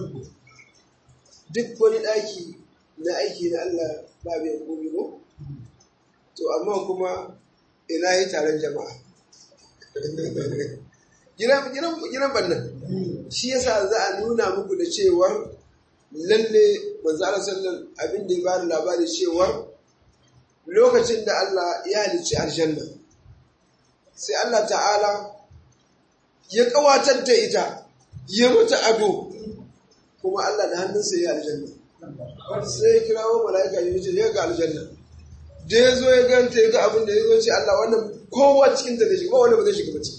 duk wani ɗaki na aiki na Allah ba biyan komi ko to amma kuma ina yi taron jama'a gidan bannan shi yasa za a nuna muku da cewar lalle manzo Allah sallallahu abin da ya bada labari cewar lokacin da Allah ya halicci aljanna sai Allah ta'ala ya kawatar da ita ya mata ado kuma Allah da hannunsa ya aljanna sai ya kirawo mala'ika ya ce ya ga aljanna da ya zo ya ganta ya ga abin da ya zo ce Allah wannan kowa cikin ta zai shiga ba wanda ba zai shiga ba ciki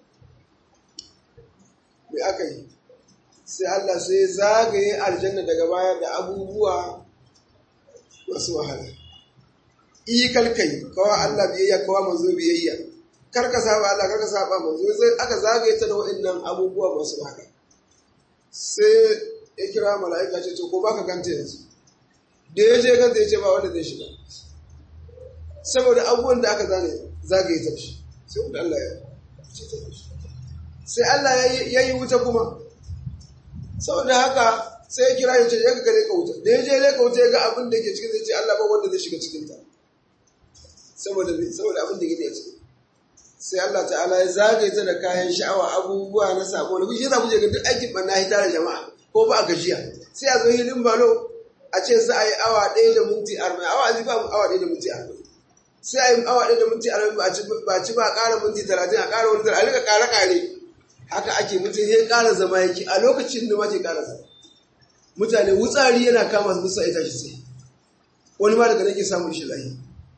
me aka yi sai Allah sai zagaye aljanna daga baya da abubuwa masu wahala iyi kalkai kawa Allah biyayya kawa manzo biyayya karka saba Allah karka saba manzo sai aka zagaye ta da wa'annan abubuwa masu wahala sai ya kira mala'ika ce to ko baka ganta yanzu da ya je ganta ya ce ba wanda zai shiga saboda abubuwan da aka zane zagaye ta shi sai wanda Allah ya ce ta shi sai Allah ya yi wuta kuma saboda haka sai ya kira ya ce ya ga leka wuta da ya je leka wuta ya ga abin da ke cikin zai ce Allah ba wanda zai shiga cikin ta saboda saboda abin da ke da ciki sai Allah ta'ala ya zagaye ta da kayan sha'awa abubuwa na sako da kuke za ku je ga duk aikin banna hita da jama'a ko ba a gajiya sai a zo hilin balo a ce za a yi awa ɗaya da minti arba'in awa zai ba awa ɗaya da minti arba'in sai a yi awa ɗaya da minti arba'in ba ci ba a ƙara minti talatin a ƙara wani talatin a rika ƙare-ƙare haka ake mutum ya ƙara zama yake a lokacin da mace ƙara zama mutane wutsari yana kama su musa ita shi sai wani ma daga nake samun shi lahi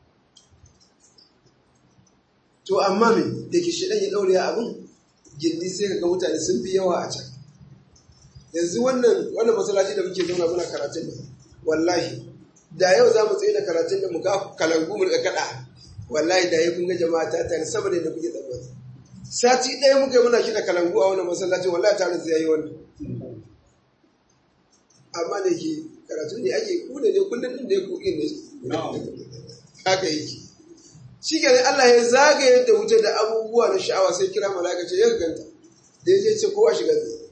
to amma me da ke shi ya ɗaure abin gindi sai ka ga mutane sun fi yawa a can yanzu wannan wannan masallaci da muke zauna muna karatun da wallahi da yau za mu tsaye da karatun da mu ga kalangu mu da kaɗa wallahi da ya kun ga jama'a ta tare saboda da kuke tsammani sati ɗaya muka yi muna kiɗa kalangu a wannan masallacin wallahi tare zai yi wannan amma da ke karatu ne ake ku da ne kullum din da ya kuɗi ne haka yake shi ke Allah ya zagaye da wuce da abubuwa na sha'awa sai kira malaka ce ya ganta da ya je ce kowa shiga zai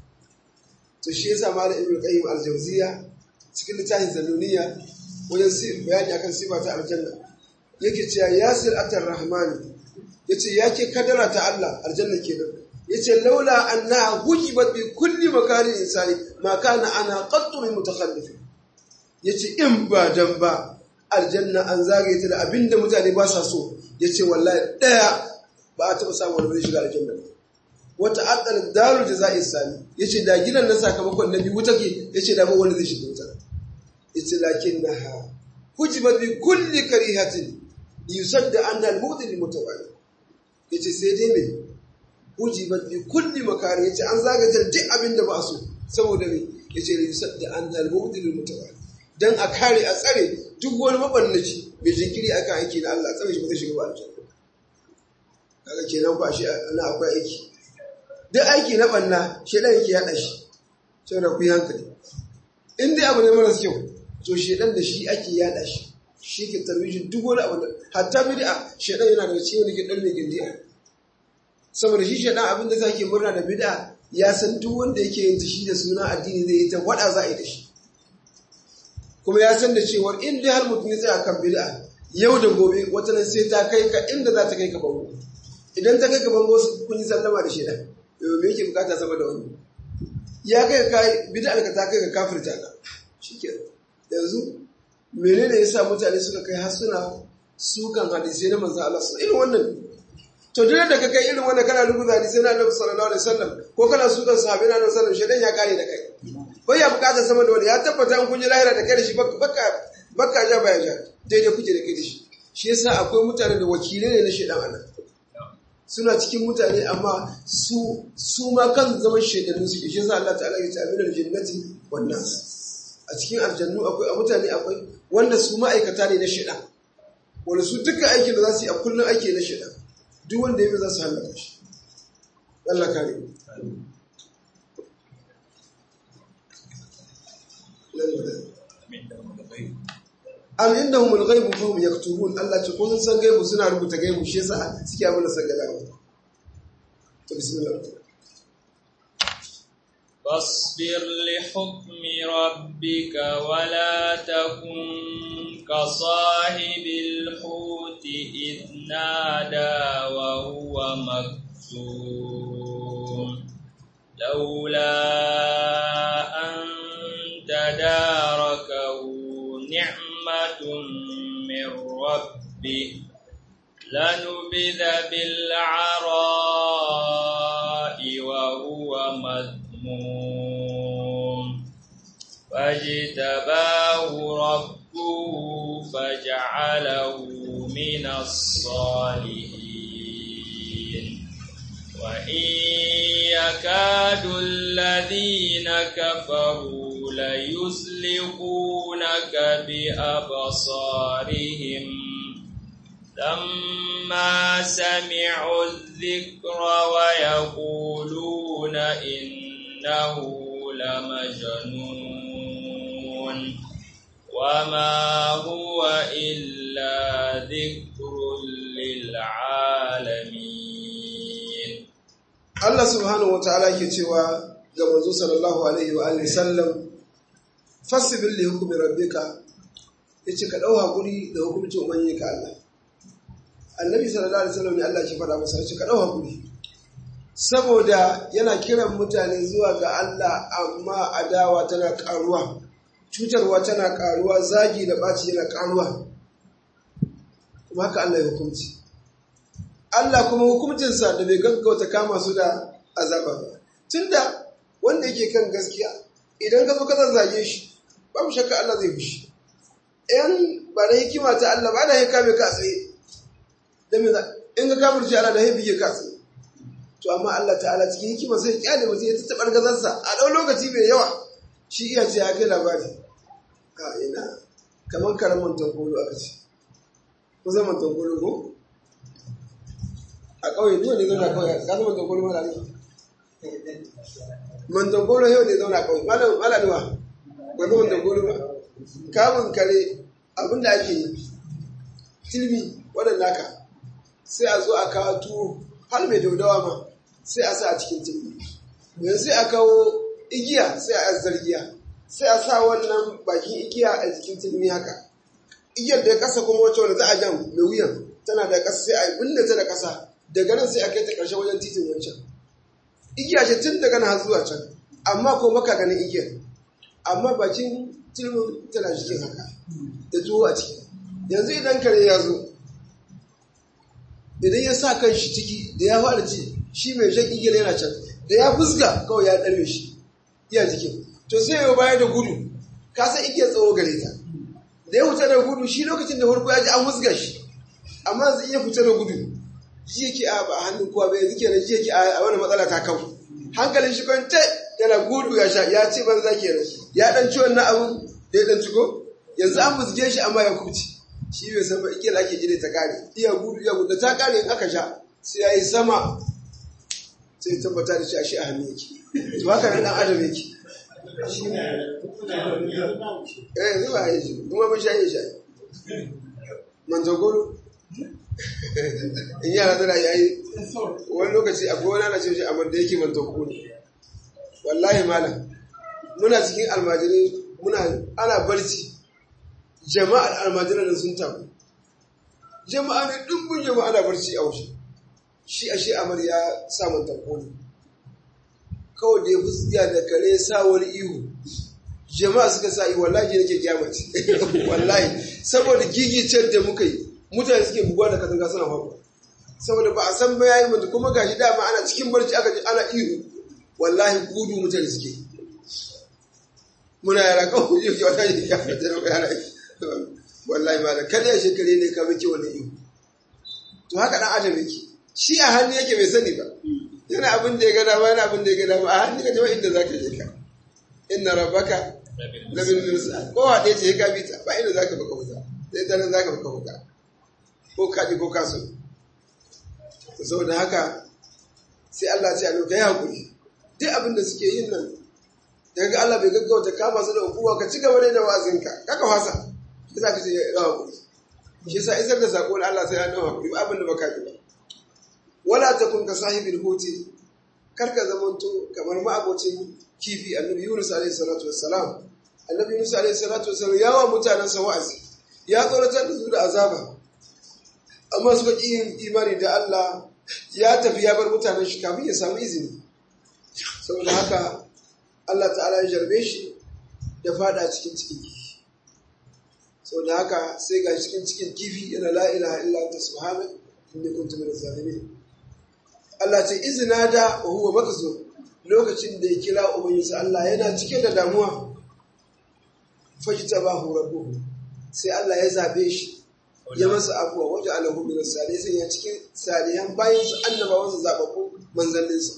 to shi yasa malam ibnu qayyim al-jawziya cikin littafin zanuniya wajen bayani akan sifa ta aljanna yake cewa yasir atar rahmani yace yake kadara ta Allah aljanna kenan yace laula annaha hujibat bi kulli makanin insani ma kana ana qattu min mutakhallif yace in ba dan ba aljanna an zagaye ta da abinda mutane ba sa so yace wallahi daya ba a taba samu wani shiga aljanna wata addal darul jazai sami yace da gidan na sakamakon nabi wuta ke yace da ba wanda zai shiga wuta yace lakinnaha hujibat bi kulli karihatin yusadda anna al-mu'ti lil mutawalli yace sai dai me hujibat bi kulli makari yace an zagaye duk abin da ba so saboda me yace li yusadda anna al-mu'ti lil mutawalli dan a kare a tsare duk wani mabannaci mai jinkiri akan aiki na Allah tsare shi ba zai shiga ba aljanna kaga kenan ba shi ana akwai aiki duk aiki na banna shedan yake yada shi sai da ku yi hankali in dai abu ne maras kyau to shedan da shi ake yada shi shi ke tarwijin duk wani abu da hatta bid'a shedan yana daga cikin wani ke dan mai gindiya saboda shi shedan abin da zake murna da bid'a ya san duk wanda yake yin ta shi da suna addini zai yi ta wada za a yi da shi kuma ya san da cewar in dai har mutum ya tsaya kan bid'a yau da gobe wata nan sai ta kai ka inda za ta kai ka bango idan ta kai ka bango kun yi sallama da shedan yau me yake bukata sama da wani ya kai ka bid'a ka ta kai ka kafirta ka shikenan yanzu menene yasa mutane suka kai har suna sukan hadisi na manzo Allah su irin wannan to duk da ka kai irin wannan kana rubuta hadisi na Annabi sallallahu alaihi wasallam ko kana sukan sahabbai na Annabi sallallahu alaihi wasallam shedan ya kare da kai bai ya bukata sama da wani ya tabbata an kunji lahira da kai da shi baka baka ja baya ja daidai kuke da kai da shi shi yasa akwai mutane da wakilai ne na shedan anan suna cikin mutane amma su su ma kan zaman shedanu suke shi yasa Allah ta'ala ya ce aminal jannati wan nas a cikin aljannu akwai a mutane akwai wanda su ma'aikata ne na shida wanda su duka aikin da za su yi a kullum aiki na shida duk wanda ya za su hallaka shi Allah kare am indahum al-ghaib fa hum yaktubun Allah ce ko sun san gaibu suna rubuta gaibu shi yasa suke abin da san gada to bismillah فاصبر لحكم ربك ولا تكن كصاحب الحوت إذ نادى وهو مكتوم لولا أن تداركه نعمة من ربه لنبذ بالعراء وهو مذموم فاجتباه ربه فجعله من الصالحين وإن يكاد الذين كفروا ليزلقونك بأبصارهم لما سمعوا الذكر ويقولون إنه لمجنون وما هو إلا ذكر للعالمين Allah subhanahu wa ta'ala ke cewa ga manzo sallallahu alaihi wa alihi sallam fasbir li hukmi rabbika yace ka dau hakuri da hukuncin ubangiji ka Allah annabi sallallahu alaihi wasallam ne Allah ke faɗa masa yace ka dau hakuri saboda yana kiran mutane zuwa ga Allah amma adawa tana karuwa cutarwa tana karuwa zagi da baci yana karuwa kuma haka Allah ya hukunci Allah kuma hukuncinsa da bai gaggauta kama su da azaba ba tunda wanda yake kan gaskiya idan ka zo ka zazzage shi babu shakka Allah zai fushi in ba da hikima ta Allah ba da ya kame ka tsaye da me in ka kafirce Allah da ya bige ka tsaye to amma Allah ta'ala cikin hikima sai kyale mutum ya tattabar gazarsa a ɗau lokaci mai yawa shi iya ce ya kai labari ka ina kamar karamin tankolo aka ce ko zaman tankolo ko a ƙauye duk wanda zauna ƙauye ka zama tankolo mala ne man tankolo yau ne zauna ƙauye mala ne wa ba zama tankolo ba kamun kare abinda ake yi tilmi waɗanda ka sai a zo a kawo tuwo har mai daudawa ma sai a sa a cikin tilmi yanzu sai a kawo igiya sai a zargiya sai a sa wannan bakin igiya a jikin tilmi haka igiyar da ya kasa kuma wacce wanda za a jan mai wuyan tana da kasa sai a binne ta da kasa daga nan sai a kai ta ƙarshe wajen titin wancan igiya ce tun daga nan zuwa can amma ko maka ganin igiyar amma bakin tilmin tana cikin haka da tuwo a ciki yanzu idan kare ya zo idan ya sa kan shi ciki da ya fara ci shi mai shan igiyar yana can da ya fuska kawai ya ɗarme shi iya jikin to sai yau baya da gudu ka san igiyar tsawo gare ta da ya fita da gudu shi lokacin da farko ya ji an fuska shi amma zai iya fita da gudu ji yake a ba hannun kowa bai yanzu kenan ji yake a wani matsala ta kawo hankalin shi kwance yana gudu ya sha ya ce banza kenan ya dan ci wannan abun da ya dan ciko yanzu an fusge shi amma ya kubci shi bai san ba igiyar ake jire ta kare iya gudu iya gudu ta kare in aka sha sai ya yi sama sai tabbata da shi a shi a hannu yake to haka nan dan adam yake shi ne eh zuwa yi shi kuma mun sha yi shi manjagoro in yara tana yayi wani lokaci akwai wani ana ce shi amma da yake manjagoro wallahi malam muna cikin almajirai muna ana barci jama'ar almajiran da sun tabu jama'a ne dubbin jama'a na barci a waje shi a shi amar ya samun tankoli kawai da ya fuskiya da kare sa wani ihu jama'a suka sa ihu wallahi nake kyamaci wallahi saboda gigicen da muka yi mutane suke buguwa da katanga suna faɗo saboda ba a san ba yayi mutu kuma gashi dama ana cikin barci aka ji ana ihu wallahi gudu mutane suke muna yara kawai yi ke wata yi kafin da yara wallahi ma da kada ya shekare ne ka miki wani ihu to haka dan adam yake shi a hannu yake bai sani ba yana abin da ya gada ba yana abin da ya gada ba a hannu ka jama inda zaka je ka inna rabbaka labil mirsad ko wa ɗaya ce ka bi ta ba inda zaka baka wuta sai ta nan zaka baka wuta ko kaɗi ko kaso saboda haka sai Allah ce a ka yi hakuri duk abin da suke yin nan daga Allah bai gaggauta kama su da hukuma ka ci gaba da wazinka kaka fasa shi za ka ce ya hakuri shi sa isar da sako na Allah sai ya dawo hakuri abin da baka yi ba wala takun ka sahibul huti kar ka zamanto kamar ma'abocin kifi annabi Yunus alaihi salatu wassalam annabi Yunus alaihi salatu wassalam ya wa mutanen sa wa'azi ya tsoratar da su da azaba amma suka ƙi yin imani da Allah ya tafi ya bar mutanen shi kafin ya samu izini saboda haka Allah ta'ala ya jarbe shi da fada cikin cikin kifi saboda haka sai ga cikin cikin kifi yana la ilaha illa anta subhanaka inni kuntu minaz zalimin Allah ce izina da huwa makzo lokacin da ya kira ubangiji Allah yana cike da damuwa fajtabahu rabbuhu sai Allah ya zabe shi ya masa abuwa waje alahu min salihin sai ya cikin salihan bayan su annabawan su zababbu manzannin sa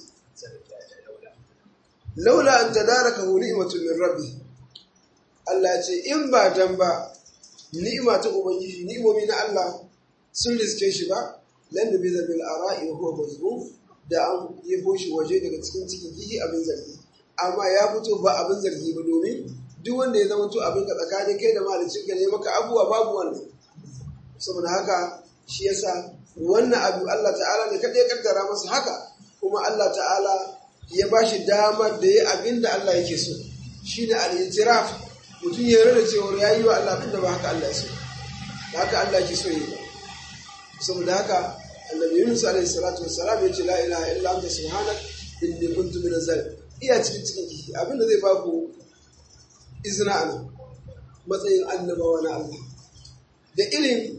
laula an tadaraka ni'matu min rabbi Allah ya ce in ba dan ba ni'ima ta ubangiji ni'imomi na Allah sun riske shi ba lan da biza bil ara'i wa huwa mazmum da an yabo shi waje daga cikin cikin kihi abin zargi amma ya fito ba abin zargi ba domin duk wanda ya zama to abin ka tsakanin kai da malicin ka ne maka abuwa babu wannan saboda haka shi yasa wannan abu Allah ta'ala ne kadai ya kaddara masa haka kuma Allah ta'ala ya ba shi damar da ya abin da Allah yake so shine al-itiraf mutum ya rada cewa ya yi wa Allah abin da ba haka Allah ya so ba haka Allah yake so yi ba saboda haka annabi Yunus alaihi salatu wassalam ya ce la ilaha illa anta subhanak inni kuntu minaz zalimin iya cikin cikin kishi abin da zai ba ku izina a nan matsayin annabawa na Allah da irin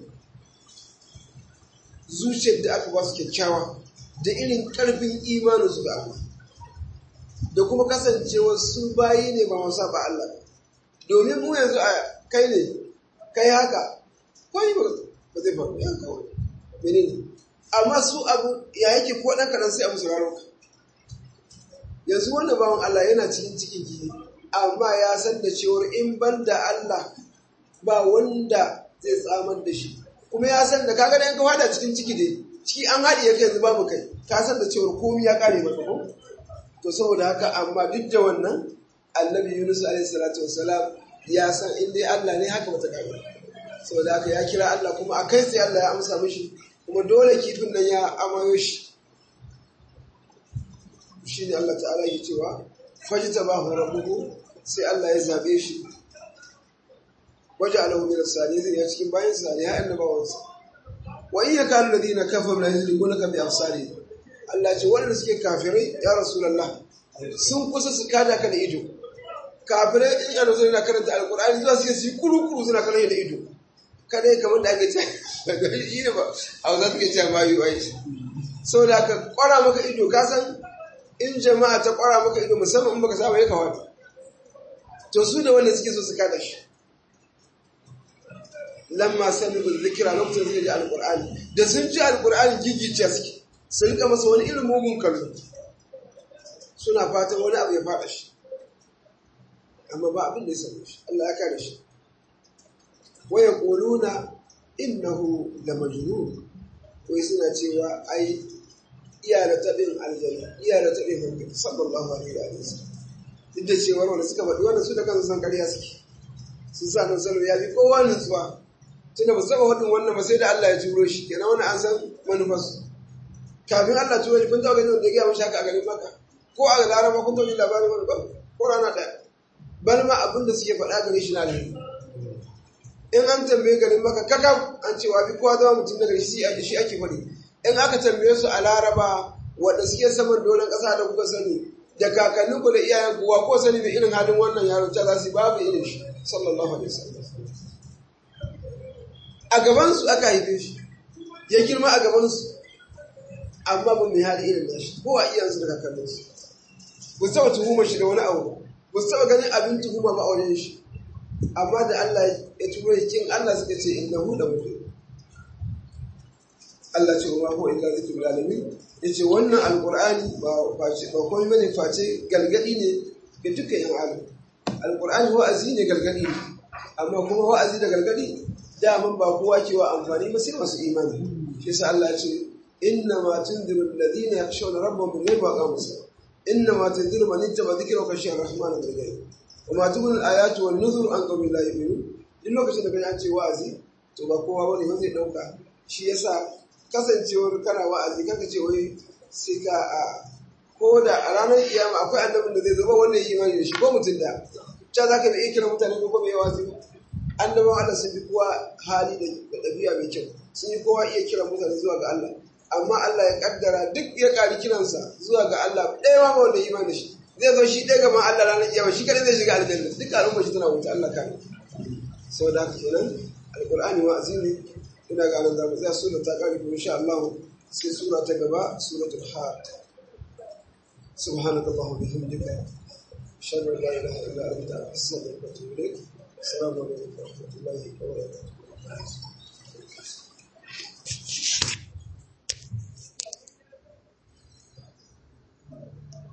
zuciyar da aka ba su kyakkyawa da irin ƙarfin imanin su ga Allah da kuma kasancewa su bayi ne ba masu ba Allah domin mu yanzu a kai ne kai haka kwai ba zai faru ya kawai menene amma su abu ya yake ko ɗan kaɗan sai abu sauraron ka yanzu wannan bawan Allah yana cikin cikin gini amma ya san da cewar in ban da Allah ba wanda zai tsamar da shi kuma ya san da kaga da yanka fada cikin ciki dai ciki an haɗe yake yanzu babu kai ka san da cewar komai ya kare maka ko to saboda haka amma duk da wannan annabi Yunus alaihi salatu wassalam ya san in dai Allah ne haka bata kare saboda haka ya kira Allah kuma a kai sai Allah ya amsa mishi kuma dole kifin nan ya amayo shi shi ne Allah ta'ala ya cewa fajita ba hu rabbuhu sai Allah ya zabe shi waje alahu min as-salihin zai ya cikin bayan sa ya annabawansa wa in yakanu ladina kafaru la yuzlikunaka bi absari Allah ce wanda suke kafirai ya rasulullah sun kusa su kada ka da ido kafirai in yana zo yana karanta alqur'ani zuwa suke su kuru kuru suna kallon da ido kada ya kamar da ake ce shi ne ba a za su ke ce ma yi wa saboda ka kwara maka ido ka san in jama'a ta kwara maka ido musamman in baka saba ya kawata to su da wanda suke so su kada shi lamma sami bin zikira lokacin suka ji alkur'ani da sun ji alkur'ani gigice suke sun rika masa wani irin mugun kallo suna fatan wani abu ya fada shi amma ba abin da ya same shi Allah ya kare shi wa yaquluna innahu la majnun wai suna cewa ai iya da taɓin aljanna iya da taɓin hankali sallallahu alaihi wa sallam duk da cewa wanda suka faɗi wannan su da kansu san ƙarya suke sun sa nan salo ya bi kowa nutsuwa tunda ba su taɓa faɗin wannan ba sai da Allah ya turo shi kenan wani an san manufarsu kafin Allah turo shi kun taɓa ganin wanda ya gaya mashi haka a garin maka ko a laraba kun taɓa yin labarin wani ba ko rana ɗaya bal ma abin da suke faɗa gare shi na alheri in an tambaye garin maka kaka an ce wa bi kowa zama mutum daga shi a shi ake faɗi in aka tambaye su a laraba wanda suke saman doron ƙasa da kuka sani da kakannin ku da iyayen kuwa ko sani mai irin halin wannan yaron ta za su babu irin shi sallallahu alaihi wasallam a gaban su aka haife shi ya girma a gaban su amma ba mai hali irin nashi ko a iyayensu da kakannin su ba su taɓa tuhumar shi da wani abu ba su taɓa ganin abin tuhuma ba a wajen shi amma da Allah ya turo kin Allah suka ce innahu la mutum Allah ce wa huwa illa zikrul alamin yace wannan alqur'ani ba face ba komai bane face galgadi ne ga dukkan yan adam alqur'ani wa'azi ne galgadi ne amma kuma wa'azi da galgadi daman ba kowa ke wa amfani ba sai masu imani shi yasa Allah ya ce inna ma tunziru alladhina yakhshawna rabbahum bil ghaibi wa aqamu as-salah inna ma tunziru man ittaba dhikra wa khashiya ar-rahman bil ghaib wa ma tubul ayatu wan nuzur an qawmin la yu'minun duk lokacin da kaji an ce wa'azi to ba kowa bane ba zai dauka shi yasa kasancewar kana wa'azi kanka ce wai sai ka a ko da a ranar kiyama akwai annabin da zai zama wanda ya imani da shi ko mutum da ta za ka iya kira mutane ko bai wa'azi ba annabawan Allah sun fi kowa hali da ɗabi'a mai kyau sun yi kowa iya kira mutane zuwa ga Allah amma Allah ya kaddara duk ya ƙari kiransa zuwa ga Allah ɗaya ma wanda imani shi zai zo shi ɗaya gaban Allah ranar kiyama shi kadai zai shiga aljanna duk al'umma shi tana wuta Allah kare saboda haka kenan alqur'ani wa'azi ne ina ga nan zamu tsaya sura ta kare kuma insha Allah sai sura ta gaba suratul haq subhanaka allahumma bihamdika ashhadu an la ilaha illa anta astaghfiruka wa atubu ilaik assalamu alaikum wa rahmatullahi wa barakatuh